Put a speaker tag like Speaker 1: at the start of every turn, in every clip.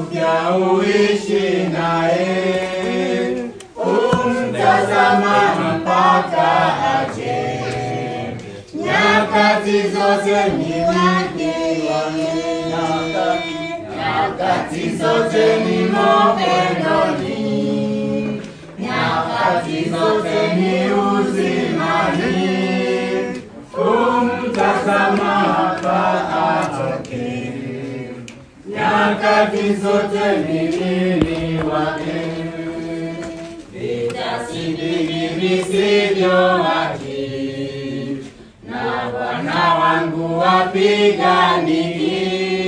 Speaker 1: upya uishi naye, umtazama mpaka aje. Nyakati zote ni wake yeye, nyakati zote ni mapendoni, nyakati zote ni uzimani, umtazama hapa atoke. Nyakati zote ni nini wake, vitasibiri visivyo haki na Bwana wangu wapiganiki,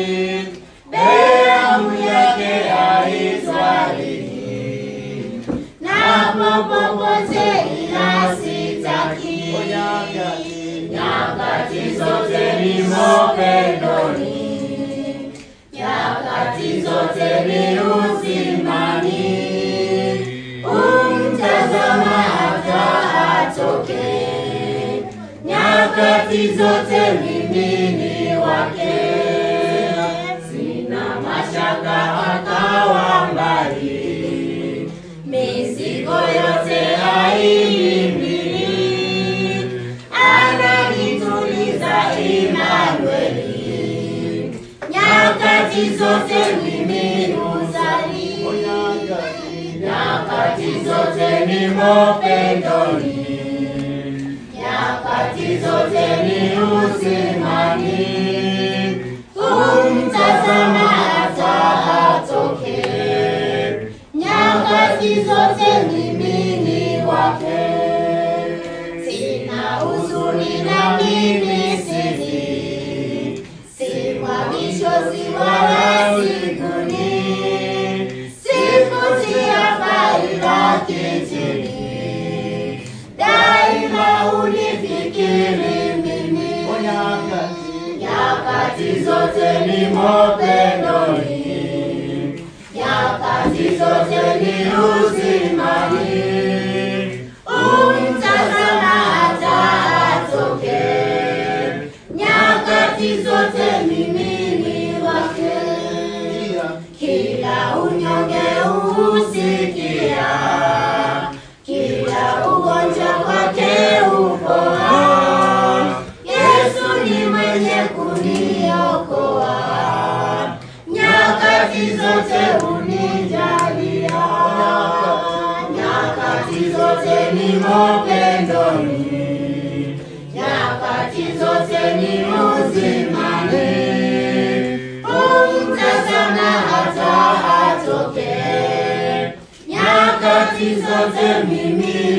Speaker 1: damu yake haitwaliwi, na popote ila sitaki. Nyakati zote ni mapendoni, nyakati zote ni uzimani, umtazama hata atoke nyakati zote mimi ni wake, sina mashaka akawa mbali, mizigo yote haihimili, ananituliza Imanueli, nyakati zote mimi huzali, nyakati zote ni mapendoni nyakati zote ni uzimani, umtazama hata atoke. Nyakati zote mimi ni wake, sina huzuni na mimi sili, simwagi chozi wala siguni, sifutia faida kitini daima unifikiri mimi, nyakati zote ni mapendoni, nyakati zote ni uzimani, umtazama hata atoke, nyakati zote mimi ni wake, kila unyonge uhusikia kila ugonjwa kwake upoa. Yesu ni mwenye kuniokoa, nyakati zote unijalia, nyakati zote ni mapendoni, nyakati zote ni uzimani, umtazama hata atoke nyakati zote mimi